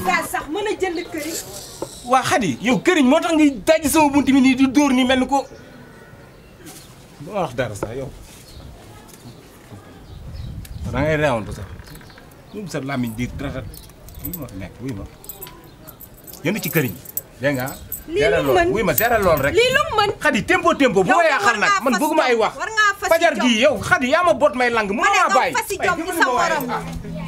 gaz sax mën a jënd këriñ waa xadi yow këriñ moo tax ngay dajji sama bunt bi nii di dóor nii mel ni ko doo wax dara sax yow da ngay reewantu sax ñun sa làmmiñ di ratat wuy ma nekk wuy ma jënd ci këriñ dégg nga Lii seeral lu lool mën. wuy ma seeral lool rek lii lu mu mën xadi tempo tempo bu Yow ma de yaaxal war nag ngaa man fas bëgguma ay jom. wax war ngaa fas fajar jom. gii yow xadi yaa ma boot may lang ma mënoo ne maa doo bàyyi fasi Ay, jom ci dimbali sa ma waaye. morom Ah.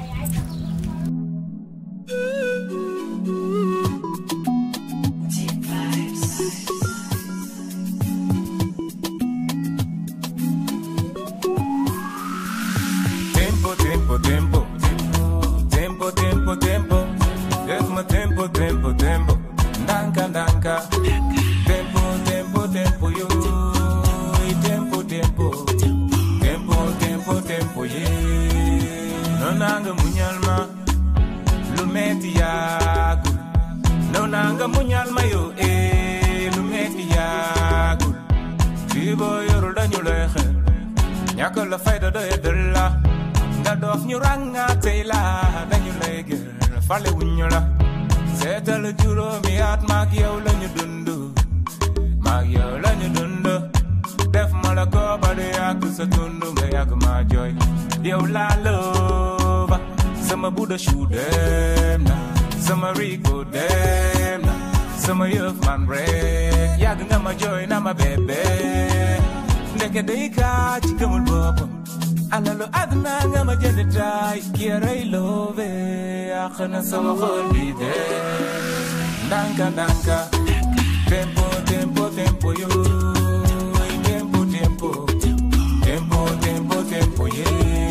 Tempo, tempo, tempo. Tempo, tempo, tempo. Ritmo, tempo, tempo, tempo. Danka, danka. Tempo, tempo, tempo, yo. Tempo, tempo. Tempo, tempo, tempo, yeah. No nanga munyalma. Lumeti yagu. No nanga munyalma yo. Eh, lumeti yagu. Fibo yoru dañu lay xel. ñàkk la fayda doy dël la nga dox ñu rànga tey la dañu lay gër fale wuñu la seetal juróomi at maag yow la ñu dund maag yow la ñu dund def ma la ko ba du yàgg sa dund nga yàgg maa jooy yow laa looba sama buda shu dem na sama rigo dem na sama yëf man rek yàgg nga ma jooy na ma bébé ndeke day kaa ci gëmul boppam alalu àdduna nga ma jënd taay ki rey loobe yàq na sama xol bi de ndanka ndanka tempo tempo tempo yo tempo tempo tempo tempo tempo ye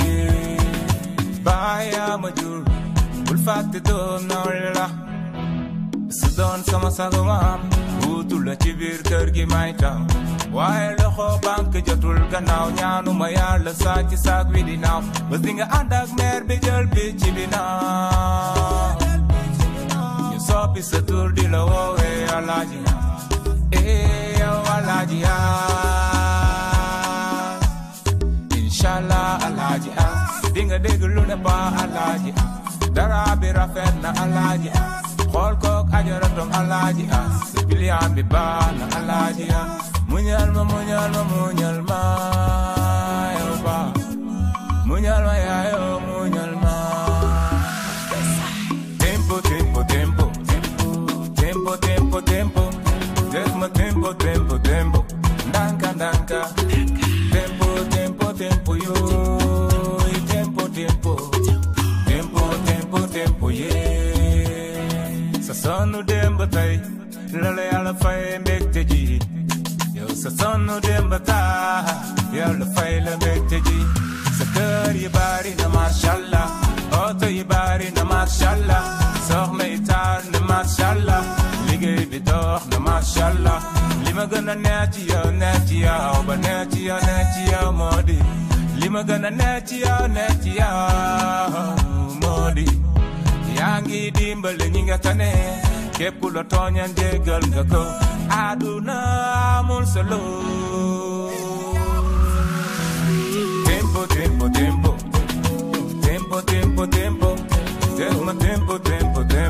baya ma jur bul fàtte doom noonu la su doon sama sago maam wuutu la ci biir kër gi may taw waaye loxo banque jotul gannaaw ñaanuma yàlla saa ci saak wi di naaw bés di nga ànd ak meer bi jël picc bi naaw ñu soppi sa tur di la woowee alaaji eh yow alaaji ah inshallah alaaji ah di nga dégg lu ne ba alaaji ah dara bi rafet na alaaji ah xool kook ajaratom alaaji ah sa piliyaan bi baax na alaaji ah muñal ma muñal ma muñal ma yow ba muñal ma yaa yow muñal ma tempo tempo tempo tempo tempo tempo def ma tempo tempo tempo ndanka ndanka tempo tempo tempo yo tempo tempo tempo tempo tempo yeah sa sonu dem ba tey la la yàlla fay mbégte ji yow sa sonu dem ba taa yàlla fay la mbégte ji sa kër yi bari na mashallah oto yi bari na mashallah soxna yi taar na mashallah liggéey bi dox na mashallah li ma gën a neex ci yow neex ci yow ba neex ci yow neex ci yow moo di li ma gën a neex ci yow neex ci yow moo di yaa ngi dimbali ñi nga tane képp ku la tooñan jéggal nga ko àdduna amul solo tempo tempo tempo tempo tempo tempo def ma tempo tempo tempo